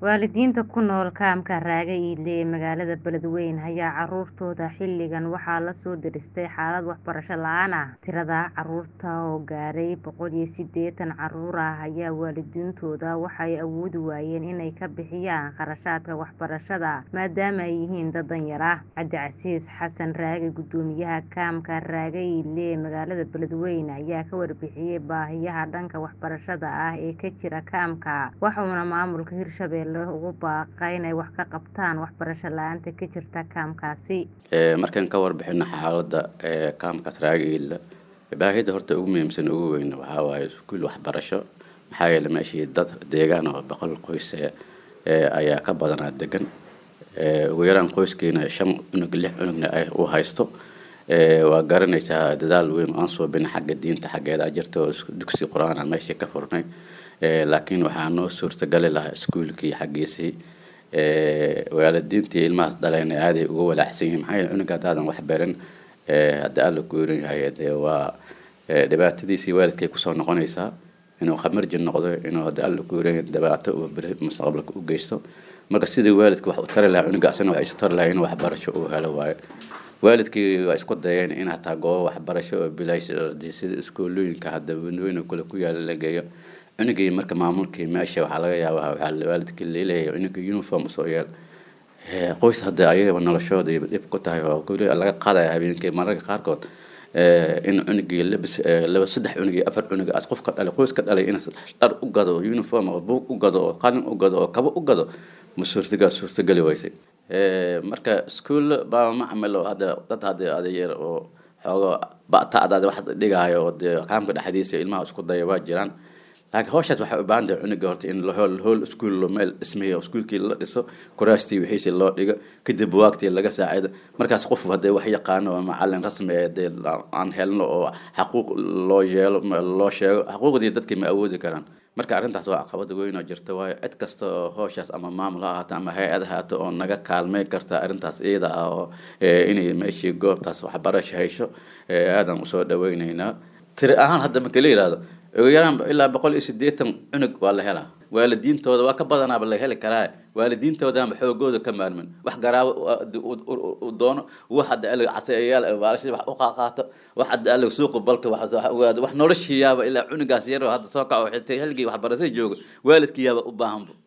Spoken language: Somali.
Waalidiinta ku nool kaamka Raage Iile ee magaalada Beledweyne ayaa carruurtooda xilligan waxaa la soo diristay xaalad waxbarasho la'aan ah. Tirada carruurta oo gaaray boqol iyo sideetan carruur ah ayaa waalidiintooda waxay awoodi waayeen inay ka bixiyaan kharashaadka waxbarashada maadaama ay yihiin dad danyar ah. Cabdicasiis Xasan Raage Guddoomiyaha kaamka Raage Iile ee magaalada Beledweyne ayaa ka warbixiyay baahiyaha dhanka waxbarashada ah ee ka jira kaamka, wuxuuna maamulka Hirshabelle ugu baaqay inay wax ka qabtaan waxbarasho la'aanta ka jirta kaamkaasi. markaan ka warbixino xaaladda kaamkaas Raage Iile baahida horta ugu muhiimsan ugu weyn waxaa waaye iskuul waxbarasho maxaa yeelay meeshii dad deegaan oo boqol qoys ayaa ka badanaa degan ugu yaraan qoyskiina shan cunug lix cunugna uu haysto waa garanaysaa dadaal weyn aan suubin xagga diinta xaggeeda jirta oo dugsi qur-aan aan meeshii ka furnay laakiin waxaa noo suurtagali lahaa iskuulkii xaggiisii waalidiintii ilmahaas dhalayna aaday uga walaacsan yihiin maxaa yeelay cunuga haddaadan wax barin hadda alla guurin yahay dee waa dhibaatadiisii waalidkay kusoo noqonaysaa inuu khamarji noqdo inuu hadda alla guurin dhibaato uu mustaqbalka u geysto marka sidii waalidka wax u tari lahaa cunuga asana wax isu tari lahaa in waxbarasho uu helo waayo waalidkii waa isku dayeen in hataa goobo waxbarasho oo bilays oo dee sida iskuulooyinka hadda wadooyin kale ku yaala la geeyo cunugii marka maamulkii meesha waxaa laga yaabaa waxaa waalidkii leeleeyahay cunuga uniform soo yeel qoys hadda ayagaba noloshooda dhib ku tahay oo kuli laga qaadaya habeenkii mararka qaarkood in cunugii labis laba saddex cunug iyo afar cunug as qof ka dhalay qoys ka dhalay in dhar u gado uniform oo buug u gado oo qalin u gado oo kabo u gado ma suurtagaa suurtageli weysay marka iskuul baa macamil oo hadda dad hadda adeyer oo xoogo ba'ta'daada wax dhigaayo oo dee kaamka dhexdiisa ilmaha isku daya waa jiraan laakiin hawshaas waxay u baahan tahay cunuga horta in hool hool iskuul meel dhismayo iskuulkii la dhiso kuraastii wixiisi loo dhigo kadib buwaagtii laga saacido markaas qof hadee wax yaqaano oo macalin rasmi ee dee aan helno oo xaquuq loo yeelo loo sheego xaquuqdii dadkii ma awoodi karaan marka arrintaas waa caqabada weyn oo jirta waayo cid kasta oo hawshaas ama maamul ha ahaato ama hay-ad ha ahaato oo naga kaalmay karta arrintaas iyada ah oo inay meeshii goobtaas waxbarasho haysho aadaan usoo dhaweyneynaa tiri ahaan hadda marka la yihahdo ugu yaraan ilaa boqol iyo sideetan cunug waa la helaa waalidiintooda waa ka badanaaba la heli karaa waalidiintoodaanba xoogooda ka maarmin wax garaabo u doono wax hadda alig casayayaal baalashi wax u qaaqaato wax hadda alig suuqa balka wax wax noloshiiyaaba ilaa cunugaas yaroo hadda soo kaco xitay xilligii waxbarashada jooga waalidkiiyaaba u baahanba